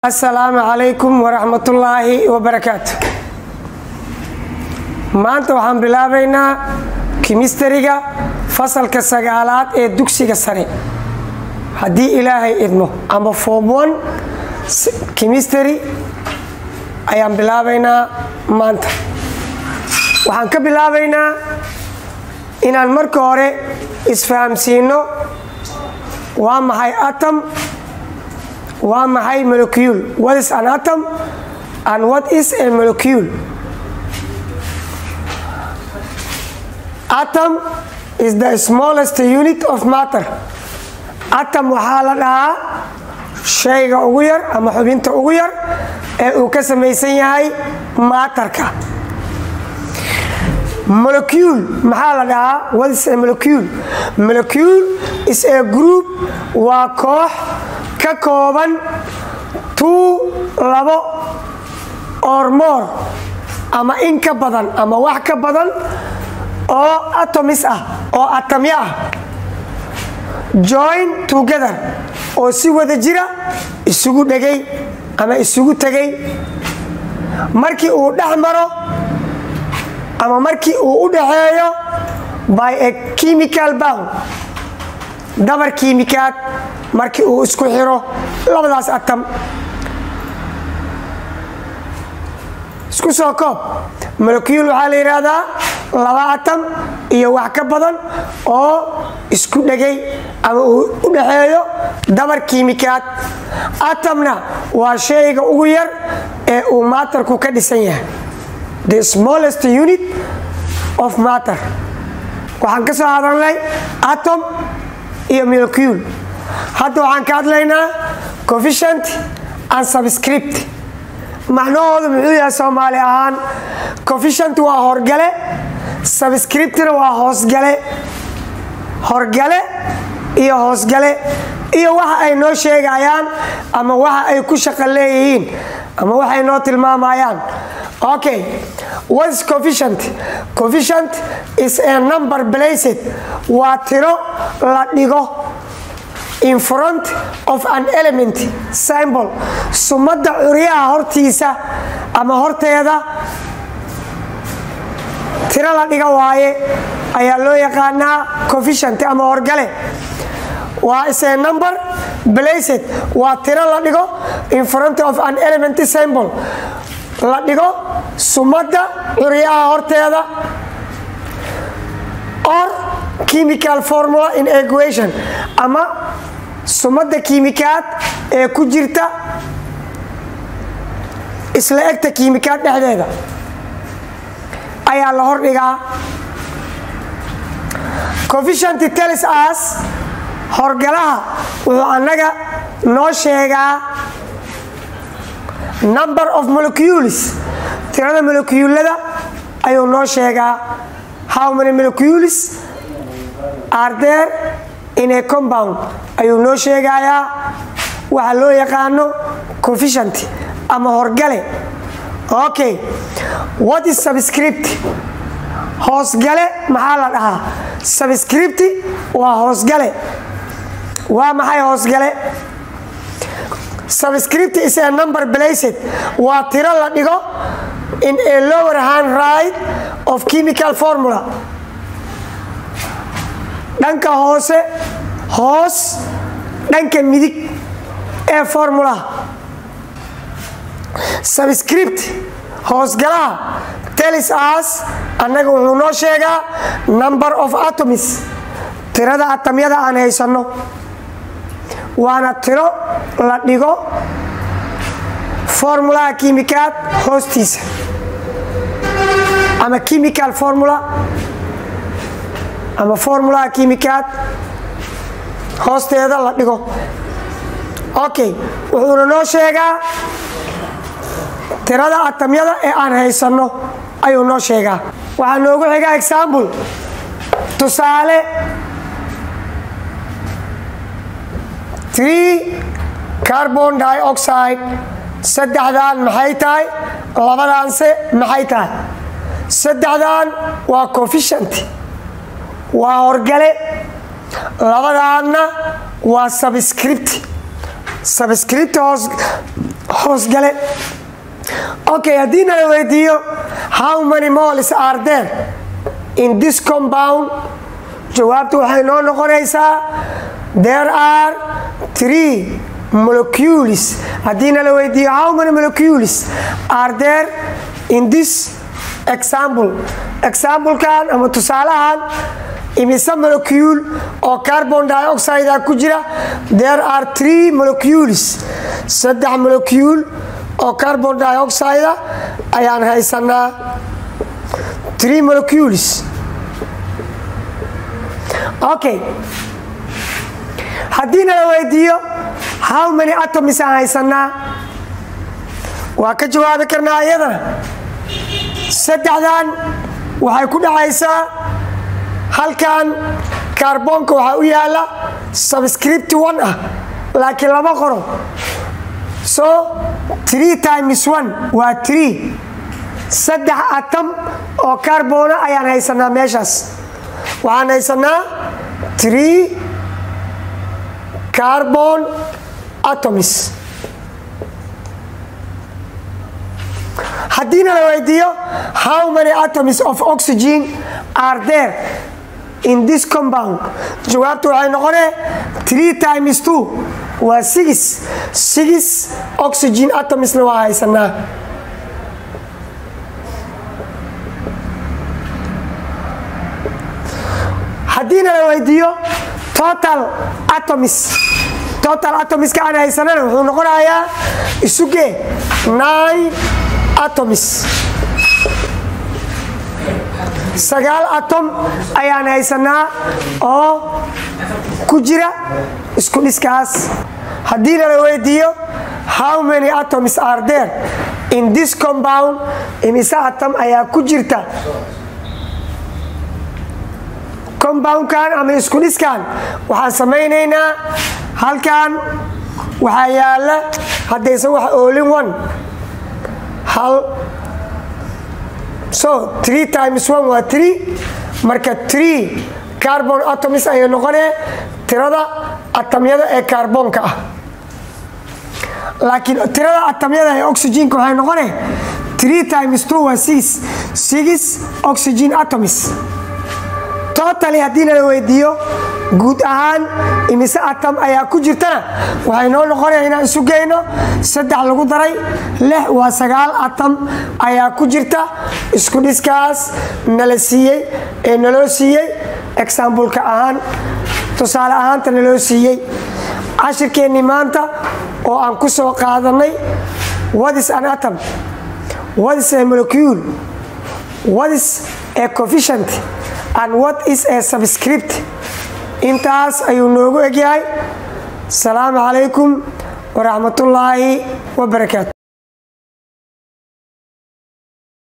asalaamu calaykum waraxmatullaahi wabarakaatu maanta waxaan bilaabaynaa kimistariga fasalka sagaalaad ee dugsiga sare haddii ilaahay idmo ama form one kimistary ayaan bilaabaynaa maanta waxaan ka bilaabaynaa inaan marka hore isfahamsiino waa maxay atom waa maxay molecule what is an atom and what is a molecule atom is the smallest unit of matter atom waxaa la dhahaa shayga ugu yar ama xubinta ugu yar ee uu ka samaysan yahay maatarka molecule maxaa la dhahaa what is a molecule molecule is a group waa koox ka kooban tuu labo or more ama in ka badan ama wax ka badan oo atomis ah oo atamyo ah join together oo si wada jira isugu dhegay ama isugu tegay markii uu dhex maro ama markii uu u dhaxeeyo by a chemical bound dabar kiimikaad markii uu isku xiro labadaas atam isku soo koob molecule waxaa la yidhaahdaa laba atam iyo wax ka badan oo isku dhegay ama uu u dhaxeeyo dabar kiimikaad atamna waa shayga ugu yar ee uu maatarku ka dhisan yahay the smallest unit of matter waxaan ka soo hadalnay atom iyo molecule hadda waxaan ka hadlaynaa coefficient and subscript macnahoodu muxuu yahay soomaali ahaan coefficient waa horgale subscriptna waa hoosgale horgale iyo hoosgale iyo waxa ay noo sheegayaan ama waxa ay ku shaqo leeyihiin ama waxay noo tilmaamayaan okay what is coefficient coefficient is a number placed waa tiro la dhigo in front of an element symbol sumadda curyaha hortiisa ama horteeda tiro la dhiga waaye ayaa loo yaqaanaa coefficient ama horgale waa is a number placed waa tiro la dhigo in front of an element symbol la dhigo sumadda curyaha horteeda or chemical formula in equation ama sumadda kiimikaad ee ku jirta isla egta kiimikaad dhexdeeda ayaa la hordhigaa coefficient tells us horgalaha wuxuu annaga noo sheegaa number of molecules tirada molecuulada ayuu noo sheegaa how many molecules are there in a compound ayuu noo sheegayaa waxa loo yaqaano coefficient ama horgale okay what is subscript hoosgale maxaa la dhahaa subscript waa hoosgale waa maxay hoosgale subscript is a number placed waa tiro la dhigo in a lower hand right of chemical formula dhanka hoose hoos dhanka midig ee formulaha subscript hoosgalaha telis as annaga wuxuu noo sheegaa number of atomis tirada atamyada aan haysanno waana tiro la dhigo formulaha kiimikaad hoostiisa ama chemical formula ama formulaha kiimikaad hoosteeda la dhigo okay wuxuuna noo sheegaa tirada atamyada ee aan haysanno ayuu noo sheegaa waxaa noogu xigaa example tusaale tree carbon dioxide saddexdan maxay tahay labadaanse maxay tahay saddexdan waa coefficient waa horgale labadaanna waa subscript subscript hoos hoosgale okay haddii nala weydiiyo how many moles are there in this compound jawaabtu waxay noo noqonaysaa there are three molecules haddii nala weydiiyo how many molecules are there in this example examplekan ama tusaalahan imise molecule oo carbon dioxide ku jira there are three molecules saddex molecule oo carbon dioxide ayaan haysanaa three molecules okay haddii nala weydiiyo how many atoms aan haysanaa waa ka jawaabi karnaa iyadana saddexdan waxay ku dhacaysaa halkan kaarboonka waxaa u yaala subscript one ah laakiin lama qoro so tree times one waa tree saddex atom oo kaarboona ayaan haysanaa meeshaas waxaan haysanaa tree carbon atoms haddiina la weydiiyo how many atoms of oxygen are there in this compound jawaabtu waxay noqonee three times two waa six six oxygen atomsna waa haysanaa haddiina la weydiiyo total atoms total atomiska aan haysanana wuxuu noqonayaa isugee nine atoms sagaal atom ayaan haysanaa oo ku jira isku dhiskaas haddiina la weydiiyo how many atoms are there in this compound imise atom ayaa ku jirta compoundkan ama isku dhiskan waxaan samaynaynaa halkan waxaa yaala haddaysan wax oolin one hal so three times one waa three marka three carbon atoms ayay noqonee tirada atamyada ee kaarboonka ah laakiin tirada atamyada ee oxygenka waxay noqonee three times two waa six six oxygen atoms totally haddii nala weydiiyo guud ahaan imise atam ayaa ku jirtana waxay noo noqonaya inaan isu geyno saddex lagu daray lix waa sagaal atam ayaa ku jirta isku dhiskaas nala siiyey ee naloo siiyey exambleka ahaan tusaale ahaanta naloo siiyey cashirkeennii maanta oo aan ku soo qaadanay wadis an atom wadis a molecule wadis a coefficient and what is a subscript intaas ayuu noogu egyahay asalaamu calaykum waraxmatullaahi wabarakaatu